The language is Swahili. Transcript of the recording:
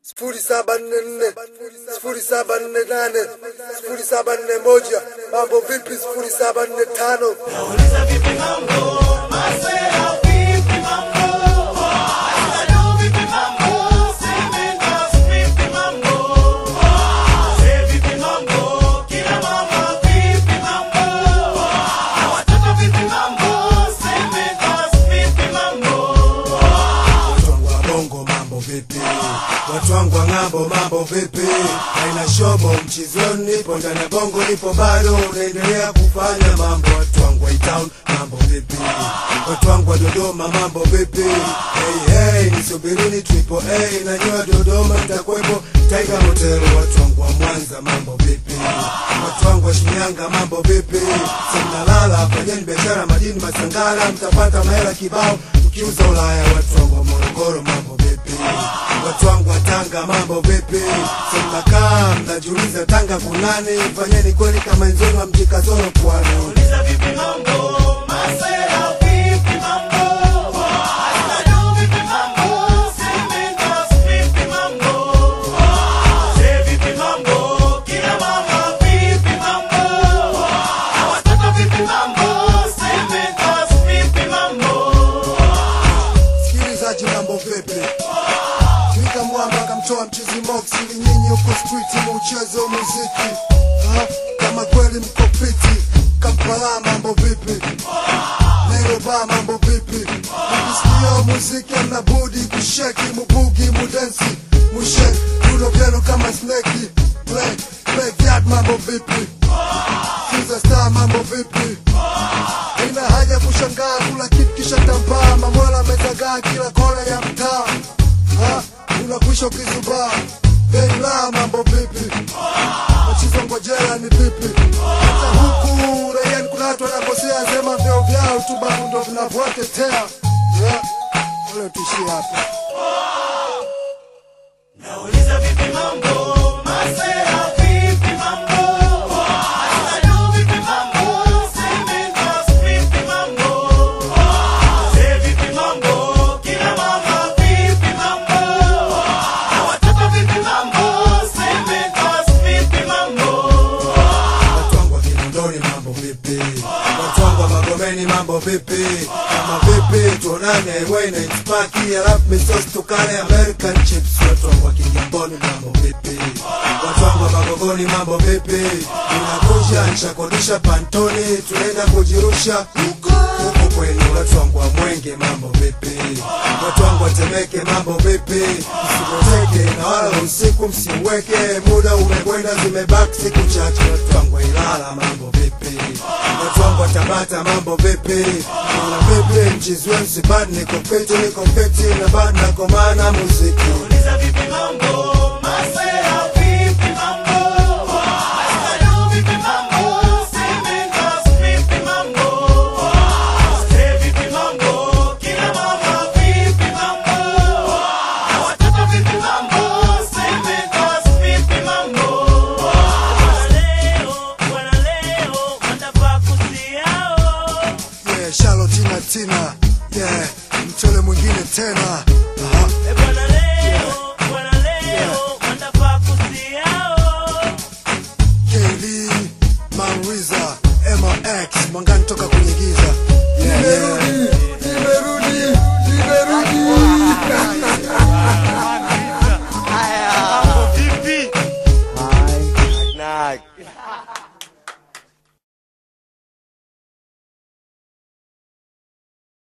sifuri saba nne nne sifuri saba nne nane sifuri saba nne moja mambo vipi sifuri saba nne tano Nauliza vipi mambo? Masela vipi mambo? Asado vipi mambo? Semendas vipi mambo? Wazee vipi mambo? Kina mama vipi mambo? Na watoto vipi mambo? Semendas vipi mambo? watu wangu wa bongo mambo vipi watu wangu wa ng'ambo mambo vipi haina shobo mchizoni nipo ndani ya bongo nipo bado unaendelea kufanya mambo watu wangu wa town mambo vipi watu wangu wa dodoma mambo vipi hey, hey, nisubirini triple a na nyoa dodoma nitakuwepo tiger hotel watu wangu wa mwanza mambo vipi watu wangu wa shinyanga mambo vipi simnalala fanyeni biashara madini masangala mtapata mahela kibao ukiuza ulaya watu wangu wa morogoro mambo vipi watu wangu wa tanga mambo vipi simnakaa mnajiuliza tanga kunani fanyeni kweli kama enzoni wa mjikazoro pwani Nauliza vipi mambo? Masela vipi mambo? Asado vipi mambo? Semendas vipi mambo? Wazee vipi mambo? Kina mama vipi mambo? Na watoto vipi mambo? Semendas vipi mambo? sikilizaji mambo vipi Mika mwamba akamtoa mchizi mox ili nyinyi huko street muuchezo muziki ha? kama kweli mko fiti Kampala mambo vipi Nairobi mambo vipi Mkisikia muziki amna budi kusheki mubugi mudensi mushek rudo vyenu kama sneki play backyard mambo vipi Kiza star mambo vipi Ina haja kushangaa kula kitu kisha tambaa mamwela amezagaa kila kona ya mtaa Ha? unakwisha ukizubaa Beila mambo vipi machizo ngojela ni vipi hata huku raiani kuna watu wanakosea sema vyeo vyao tu babu ndo vinavyotetea yeah. Wale tuishie hapa Nauliza vipi mambo? Masela vipi mambo? Asado vipi mambo? Semendas vipi mambo? Wazee vipi mambo? Kina mama vipi mambo? Na watoto vipi mambo? Semendas vipi mambo? watu wangu wa Kinondoni mambo vipi? Watu wangu wa Magomeni mambo vipi? Kama vipi tuonane highway na itipaki alafu misos tukale American chips. Watu wangu wa Kigamboni mambo vipi? Watu wangu wa Magogoni mambo vipi? Inakuja nishakodisha pantoni tunaenda kujirusha huko huko kwenu. Watu wangu wa Mwenge mambo vipi? Watu wangu wa Temeke mambo vipi? Msipoteke na wala usiku msiweke, muda umekwenda, zimebaki siku chache. Watu wangu wa Ilala mambo vipi? Watu wangu wa Tabata mambo vipi? Naona vipi mchizi wenu sibadi, niko fiti, niko fiti na bado nakomana muziki